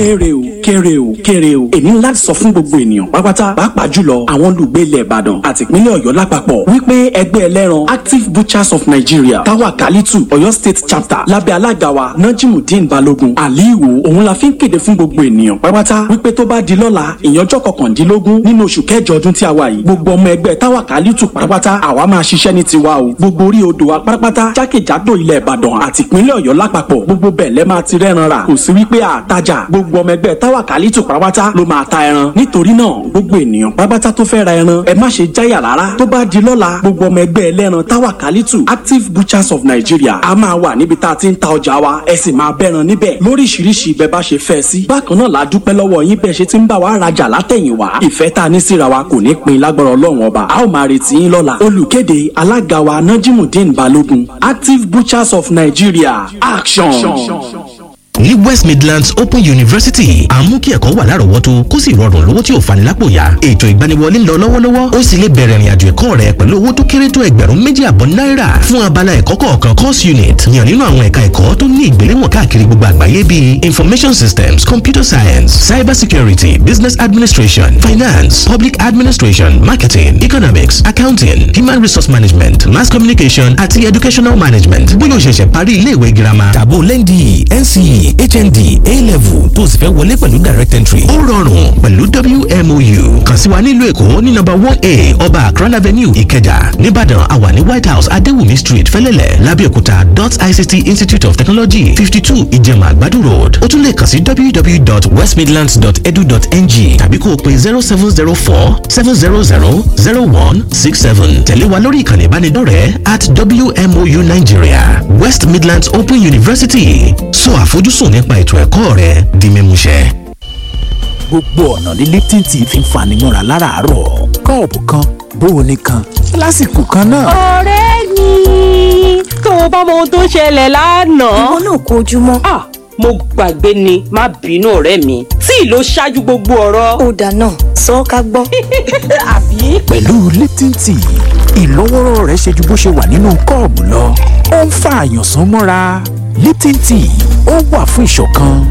kéré o kéré o kéré o èmi ńlá sọ fún gbogbo ènìyàn pátápátá pàápàá jùlọ àwọn olùgbé ilẹ̀ ìbàdàn àti ìpínlẹ̀ ọ̀yọ́ lápapọ̀ wípé ẹgbẹ́ ẹlẹ́ran active butchers of nigeria táwa kálítù ọ̀yọ́ state chapter lábẹ́ alága wa najimudeen balogun aliwo òun la fi ń kéde fún gbogbo ènìyàn pátápátá wípé tó bá di lọ́la ìyànjọ́ kọkàndínlógún nínú oṣù kẹjọ ọdún tí a wà yìí gbogbo ọmọ ẹgbẹ́ táwa kálítù pátápátá àwa máa ṣiṣẹ́ ní tiwa o gbogbo orí odò wa pátápátá jákèjádò ilẹ̀ ìbàdàn àti ìpínlẹ̀ ọ̀yọ́ lápapọ̀ gbogbo bẹ́ẹ̀ lẹ́ máa ti rẹ́ran rà kò sí wípé àtajà gbogbo ọmọ ẹgbẹ́ táwa kálítù pátápátá ló máa ta ẹran nítorí náà gbogbo ènìyàn pátápátá tó fẹ́ ra ẹran ẹ má ṣe jáyà rárá tó bá di lọ́la gbogbo ọmọ ẹgbẹ́ ẹlẹ́ran táwa kálítù active butchers of nigeria a máa wà níbi tá a ti ń ta ọjà wa ẹ sì máa bẹ́ran níbẹ̀ lóríṣiríṣi bẹ́ẹ̀ bá ṣe fẹ́ sí bákan náà la dúpẹ́ lọ́wọ́ yín bẹ́ẹ̀ ṣe ti ń bá wa rajà látẹ̀yìnwá ìfẹ́ tá a ní síra wa kò ní pin lágbára ọlọ́run ọba a ó máa retí yín lọ́la olùkéde alága wa najimudeen balogun active butchers of nigeria action. ní west midlands open university à ń mú kí ẹ̀kọ́ wà lárọ̀ọ́wọ́tó kó sì rọrùn lówó tí ò fani lápò yá ètò ìgbaniwọlé ń lọ lọ́wọ́lọ́wọ́ ó sì lè bẹ̀rẹ̀ ìrìnàjò ẹ̀kọ́ rẹ pẹ̀lú owó tó kéré tó ẹgbẹ̀rún méjì àbọ̀ náírà fún abala ẹ̀kọ́ kọ̀ọ̀kan course unit yàn nínú àwọn ẹ̀ka ẹ̀kọ́ tó ní ìgbéléwọ̀n káàkiri gbogbo àgbáyé bíi information systems computer science cyber security business administration finance public administration marketing economics accounting human resource management mass communication àti educational management bóyá o ṣẹ̀ṣẹ̀ parí ilé ìwé girama tàbó lẹ́ndì nce hnd a-level tó sì fẹ́ wọlé pẹ̀lú direct entry ó rọrùn pẹ̀lú wmou kàn sí wa nílùú èkó ní nọ́mbà one a ọba akran avenue ìkẹjà nìbàdàn àwa ní white house adéwùmí street fẹ́lẹ́lẹ̀ lábẹ́òkúta dot ict institute of technology fifty two ìjẹ̀mà àgbàdo road ó tún lè kàn sí www.westmidlands.edu.ng tàbí kó o pe zero seven zero four seven zero zero zero one six seven tẹ̀lé wa lórí ìkànnì ìbánidọ́rẹ̀ẹ́ at wmou nigeria west midlands open university sọ àfojúsùn nípa ètò ẹ̀kọ́ rẹ di mímúṣẹ. gbogbo ọ̀nà ní lipton tea fi ń fani mọ́ra láràárọ̀ kọ́ọ̀pù kan bóoni kan lásìkò kan náà. ọ̀rẹ́ mi tó o bá mọ ohun tó ṣẹlẹ̀ lánàá. ìwọ náà kó ojúmọ́. ah mo gbàgbé ni má bínú ọ̀rẹ́ mi tí ìlò ṣáájú gbogbo ọ̀rọ̀. ó dáná sọ ọ́ ká gbọ́. àbí. pẹ̀lú lipton tea ìlọ́wọ́rọ́ rẹ̀ ṣe ju bó ṣe wà nínú kọ́ọ̀bù lọ ó ń fa àyànsán mọ́ra lipton tea ó wà fún ìṣọ̀kan.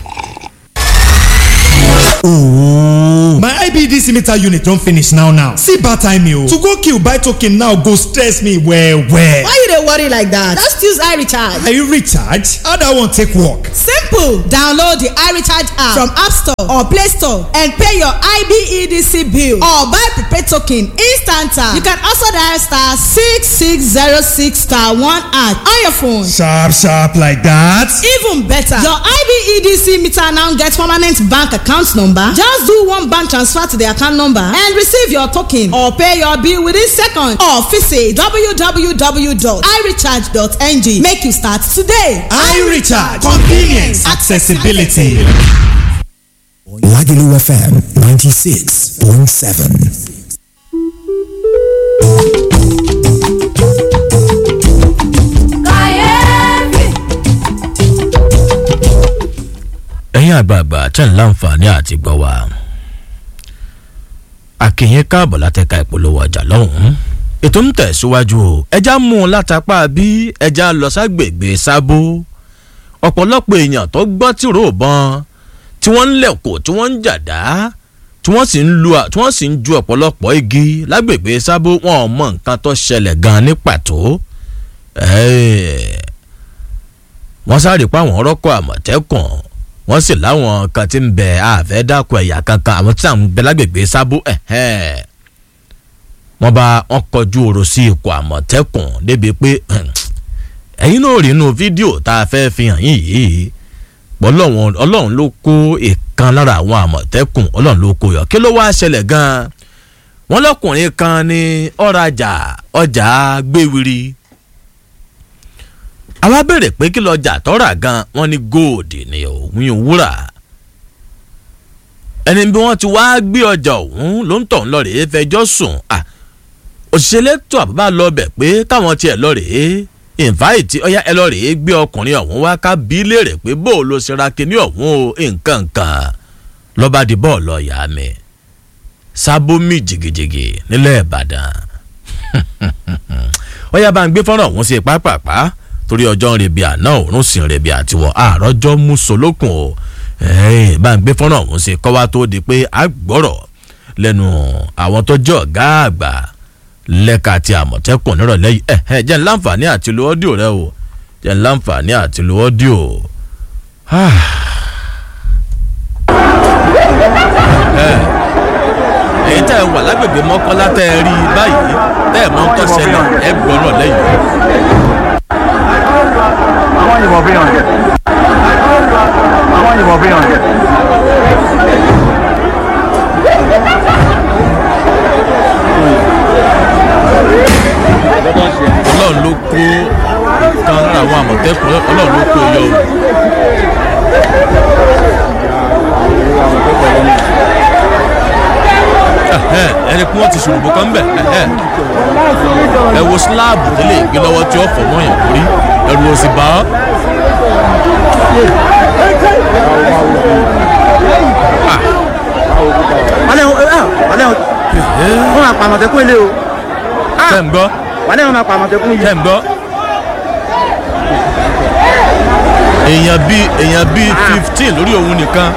Ooh. My IBDC meter unit don finish now now. See bad time o. To go kill buy token now go stress me well well. Why you dey worry like that? Just use iRecharge. Are you recharge? How that one take work? Simple! Download the iRecharge app from App Store or Play Store and pay your IBEDC bill or buy prepaid token instant. You can also dial star six six zero six star one at on your phone. Sharp sharp like that. Even better, your IBEDC meter now get permanent bank account number. Just do one bank transfer to the account number and receive your token or pay your bill within seconds or visit www.irecharge.ng. Make you start today. iRecharge convenience accessibility. Lagelu FM 96.7. ẹ̀yin àgbààgbà tẹ̀ ń láǹfààní àti gbọ́ wa. àkìyẹn káàbọ̀ látẹ̀ka ìpolówó ọjà lọ́hùn-ún. ètò ń tẹ̀síwájú o ẹja mú un látàpá bí ẹja lọ ságbègbè sábó. ọ̀pọ̀lọpọ̀ èèyàn tó gbọ́ tìró ìbọn tí wọ́n ń lẹ̀kọ̀ tí wọ́n ń jàdá tí wọ́n sì ń lu tí wọ́n sì ń ju ọ̀pọ̀lọpọ̀ igi lágbègbè sábó wọn ò mọ nǹkan tó ṣẹlẹ̀ gan ní pàtó. wọ́n sáré pa àwọn ọ̀rọ̀kọ̀ àmọ̀tẹ́kùn wọ́n sì láwọn kan tí ń bẹ àfẹ́ dákun ẹ̀yà kankan àwọn tí àwọn ń bẹ lágbègbè sábó wọ́n bá wọn kọjú ọ̀rọ̀ sí ikọ̀ àmọ̀tẹ́kùn débi pé ẹ̀yin náà rí inú fídíò tá a fẹ́ fi hàn yín yìí ọlọ́run ló kó ìkan lára àwọn àmọ̀tẹ́kùn ọlọ́run ló kó yọ kí ló wáá ṣẹlẹ̀ gan-an wọ́n lọ́kùnrin kan ní ọ̀rajà ọjà gbéwìrì àwa béèrè pé kí lọ́jà tọ́ra gan wọ́n ní góòdì ni òun wúrà ẹni bí wọ́n ti wáá gbé ọjà òun ló ń tọ̀ ń lọ rèé fẹjọ́ sùn òṣìṣẹ́ lẹ́tọ̀ àbúbá lọ bẹ̀ pé káwọn tiẹ̀ lọ rèé ìnfàìtì ọyá ẹ lọ rèé gbé ọkùnrin ọ̀hún wá ká bí léèrè pé bó o lo ṣera kíní ọ̀hún o nǹkan kan lọ́ba di bọ́ọ̀lù ọ̀yà mi sábómi jìgìjìgì nílẹ̀ ìbàdàn ọyá bá ń gbé fọ́nrán ọ̀hún sí pápápá torí ọjọ́ ń rebi àná òórùn sì ń rebi àtiwọ̀ àròjọ́ mú solókun o ẹ̀ẹ́n bá ń gbé fọ́nrán ọ̀hún ṣe kọ́ wá tó di pé a gbọ́rọ̀ lẹ́nu àwọn tó jẹ́ ọ̀gá àgbà lẹ́ka ti àmọ̀tẹ́kùn nírọ̀lẹ́ yìí ẹ̀ ẹ̀ jẹ́ ń láǹfààní àti lo ọ́díò rẹ o jẹ́ ń láǹfààní àti lo ọ́díò. èyí tẹ́ ẹ wà lágbègbè mọ́kànlá tẹ́ ẹ rí i báyìí tẹ́ ẹ mọ́ ń tọ́sẹ̀lẹ̀ ẹ gbọ́rọ̀ lẹ́yìn. àwọn yìnbọn bí yàn àwọn yìnbọn bí yàn. ọlọ́run ló kó kan lára àwọn àmọ̀tẹ́kùn ọlọ́run ló kó yọ o. ẹni kí wọ́n ti ṣòròbó kan bẹ̀ ẹ wo síláàbù tó lè gbé lọ́wọ́ tí ó fọ̀ mọ́ yàn lórí ẹrù òsì bá ọ́. wọ́n lẹ́hìn wọ́n lẹ́hìn wọ́n máa pa àmọ̀tẹ́kùn ilé o. tẹ́ ń gbọ́ wọ́n lẹ́hìn wọ́n máa pa àmọ̀tẹ́kùn yìí. tẹ́ ń gbọ́. èèyàn bíi èèyàn bíi fifteen lórí òun nìkan.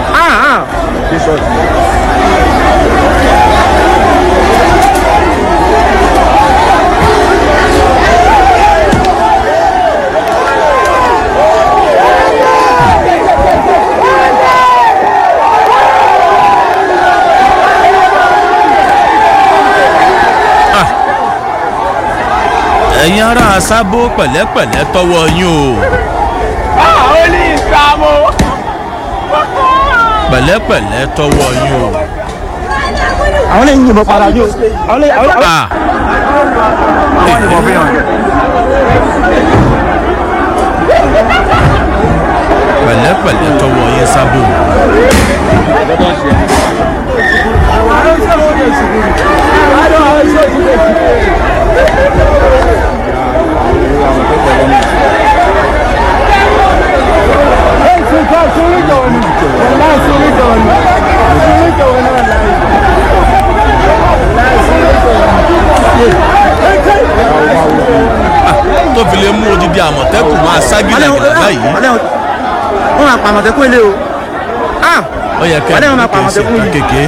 ẹ̀yin ará sábó pẹ̀lẹ́pẹ̀lẹ́ tọwọ́ yín o. ó ní ìsàmù. pẹ̀lẹ́pẹ̀lẹ́ tọwọ́ yín o. àwọn lè yìnbọn padà yóò. àwọn lè àwọn lè. Ah, àwọn yìnbọn bí yàn. pẹ̀lẹ́pẹ̀lẹ́ tọwọ́ yín sábó. tó fi lè mú odidi àmọ̀tẹ́kùn máa ságìlà gàdá báyìí. wọ́n máa pa àmọ̀tẹ́kùn ilé o. ó yẹ kẹ́ wọ́n lẹ́hìn ẹ̀ máa pa kí n ṣe àmọ̀tẹ́kùn nǹkan yìí. kékeré.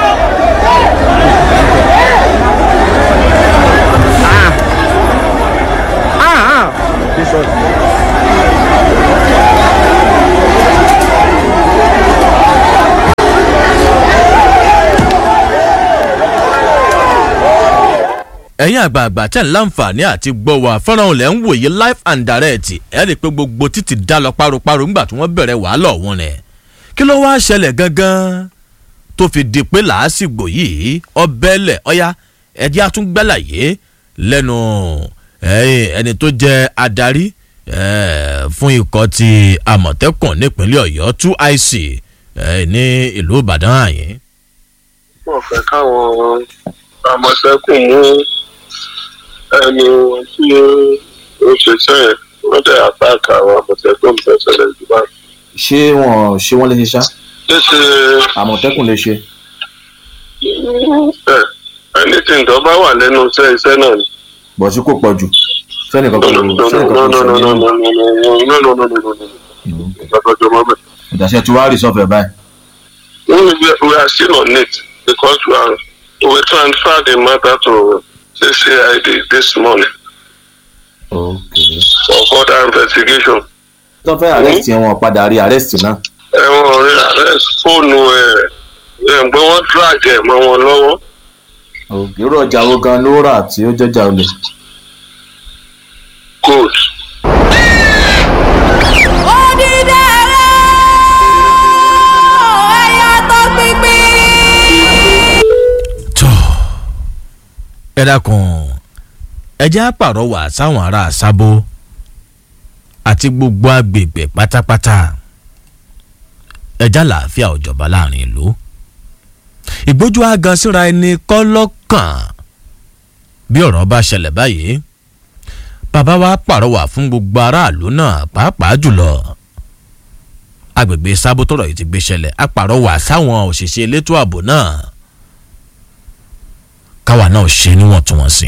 ẹ̀yin àgbààgbà tẹ̀ ń láǹfààní àti gbọ́ wa fọ́nrán olè ń wòye live and direct ẹ̀ rí i pé gbogbo títì dá lọ páropáro ńgbà tí wọ́n bẹ̀rẹ̀ wàhálà ọ̀hún rẹ̀ kí ló wáá ṣẹlẹ̀ gangan tó fi di pé làásìgbò yìí ọbẹ̀lẹ̀ ọ̀yá ẹ̀dí àtúngbàlàyé lẹ́nu ẹ̀yìn ẹni tó jẹ́ adarí eh, fún ikọ̀ ti àmọ̀tẹ́kùn nípínlẹ̀ ọ̀yọ́ two ic eh, ní ìlú ìbàdàn àyín. wọ́n fẹ́ káwọn àmọ̀tẹ́kùn mú ẹni tí ó ṣe sẹ́yìn wọ́n dẹ̀ àtàkà àwọn àmọ̀tẹ́kùn tẹ̀sẹ̀lẹ̀ jùlọ. ṣé wọn ṣé wọn lè ṣe ṣá ṣé ṣe àmọ̀tẹ́kùn lè ṣe. ẹ ẹni tí nǹkan bá wà lẹ́nu iṣẹ́ iṣẹ́ náà ni. bọ̀ sí kò pọ̀ jù sẹ́nìkan kò sẹ́nìkan kò sọ nínú ìgbàgbọ́jọ mọ́ bẹ́ẹ̀. ìdásẹ́ tí wàá rí sọ́fẹ̀ báyìí. We, we are still on it because we are we transferred the matter to CCID this morning Okay. for further investigation. tó fẹ́ arrest yẹn wọn padà rí arrest náà. ẹ̀wọ̀n rí arrest fóònù ẹ̀ ẹ̀ pé wọ́n drag ẹ̀ mọ́ wọn lọ́wọ́. Okay. irú ọjà wo gan ló rà tí ó jọjà olè. good. ẹ dákun ẹ jẹ́ àpàrọwà sáwọn ará sábó àti gbogbo agbègbè pátápátá ẹjá làáfíà òjọba láàrin ìlú ìgbójú àgàn síra ẹni kọ́ lọ́kàn bí ọ̀rọ̀ bá ṣẹlẹ̀ báyìí bàbá wa pàrọwà fún gbogbo aráàlú náà pàápàá jùlọ agbègbè sábó tọrọ yìí ti gbé ṣẹlẹ̀ àpàrọwà sáwọn òṣìṣẹ́ elétò ààbò náà káwa náà ṣe níwọ̀ntúnwọ̀nsì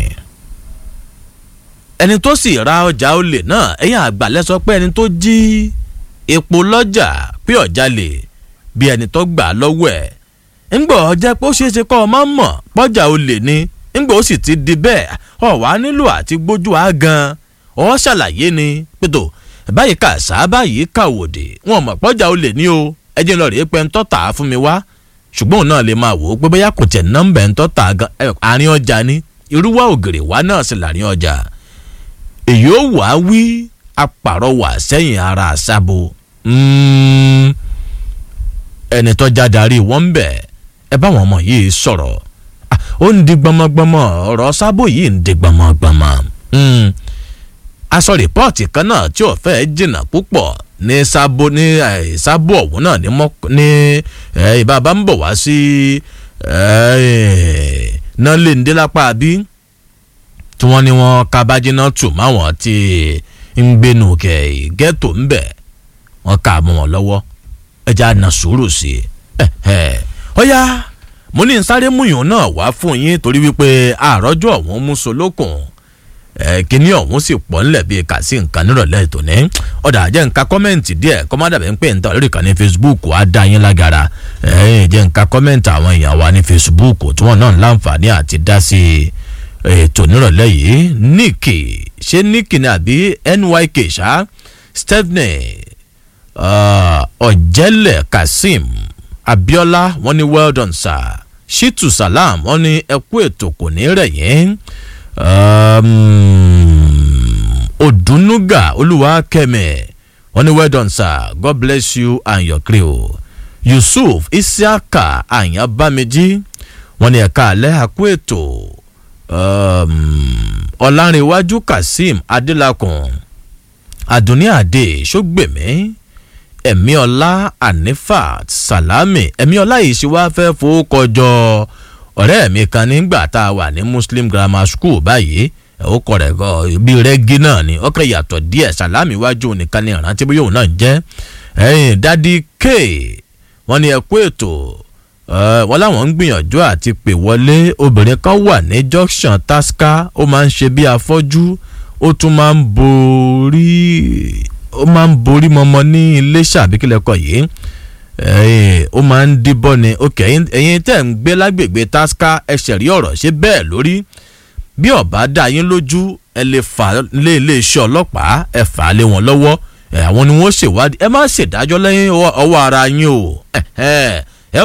ẹni tó sì ra ọjà olè náà ẹ̀yìn àgbàlẹ̀ sọ pé ẹni tó jí epo lọ́jà pé ọ̀jalè bí ẹni tó gbà á lọ́wọ́ ẹ̀ ńgbọ́ jẹ́ pé ó ṣeé ṣe kọ́ ọ máa mọ̀ pọ́jà olè ni ńgbọ́ ó sì ti di bẹ́ẹ̀ ọ̀ wá nílò àti gbójú á gan ọ̀ ṣàlàyé ni pẹ̀tọ́ báyìí kà sá báyìí kà wòdì wọn mọ̀ pọ́jà olè ní o ẹ jẹ́ lọ rèé pé ń tọ́ta fún mi wá ṣùgbọ́n òun náà lè máa wò ó pé bóyá kò tẹ̀ nọ́mbà ń tọ́ta gan àárín ọjà ni irúwá ògèrè wá náà sì láàrin ọjà èyí ó wàá wí apàrọwà sẹ́yìn ara àṣàbò ẹni tó já darí wọn ń bẹ̀ ẹ bá wọn ọmọ yìí sọ̀rọ̀ ó ń di gbọmọgbọmọ ọ̀rọ̀ sábò yìí ń di gbọmọgbọmọ aṣọ rìpọ́ọ̀tì kan náà tí ò fẹ́ jìnnà púpọ̀ ní sábò ní sábò ọ̀hún náà ní mọ́ ní ìbábá ń bọ̀ wá sí náà lè ń dé lápá bí tí wọ́n ní wọ́n kábájíná tù máwọn tí ń gbénu kẹ̀ ghetto ń bẹ̀ wọ́n ká mọ́ wọn lọ́wọ́ ẹja na sùúrù sí i ọ̀ya mo ní sáré múyàn náà wá fún yín torí wípé àròjọ ọ̀hún mú solókùn kíní ọ̀hún sì pọ̀ ńlẹ̀ bíi kà sí nǹkan nírọ̀lẹ́ tòní ọ̀dà jẹ́ nǹkan kọ́mẹ́ǹtì díẹ̀ kọ́mádàbẹ̀ ń pè ń tà lórí ìkànnì facebook á dá yín lágara jẹ́ nǹkan kọ́mẹ́ǹtì àwọn èèyàn wa ní facebook tí wọ́n náà ń láǹfààní àti dá sí ètò nírọ̀lẹ́ yìí níkì ṣé níkì ni àbí nyk ṣá stephanie ọ̀jẹ̀lẹ̀ kazeem abiola wọ́n ní well done sir shitu salam wọ́n ní ẹkú ètò kò ní rẹ̀ yín odunuga olúwakẹ́mi wọ́n ní well done sir god bless you and your crew yusuf isiaka ayanbamiji wọ́n ní ẹ̀ka alẹ́ àkú ètò ọ̀làǹrẹ̀wájú kazeem adélakùn àdùnní àdè ṣọ́gbẹ̀mí ẹ̀mí ọlá anifat salami ẹ̀mí ọlá yìí ṣe wáá fẹ́ fowókọjọ ọ̀rẹ́ mi kan nígbà tá a wà ní muslim grammar school báyìí ó kọ rẹ̀ bí rẹ́gí náà ni ọkọ̀ yàtọ̀ díẹ̀ salami wájú nìkan ní ìrántí bóyá òun náà jẹ́ ẹ̀yìn dádì k wọ́n ní ẹ̀kú ètò wọ́n láwọn ń gbìyànjú àti pè wọlé obìnrin kan wà ní junction tasca ó máa ń ṣe bí afọ́jú ó tún máa ń borí ó máa ń borí mọmọ ní iléṣà àbíkílẹ̀kọ̀ yìí ó máa ń díbọ́ ni ok ẹ̀yin tẹ̀ ń gbé lágbègbè tasca ẹsẹ̀ rí ọ̀rọ̀ ṣe bẹ́ẹ̀ lórí bí ọ̀bá dá yín lójú ẹ lè fà lé iléeṣẹ́ ọlọ́pàá ẹ fà á lé wọn lọ́wọ́ àwọn ni wọ́n ṣèwádìí ẹ má ṣèdájọ́ lẹ́yìn ọwọ́ ara yín o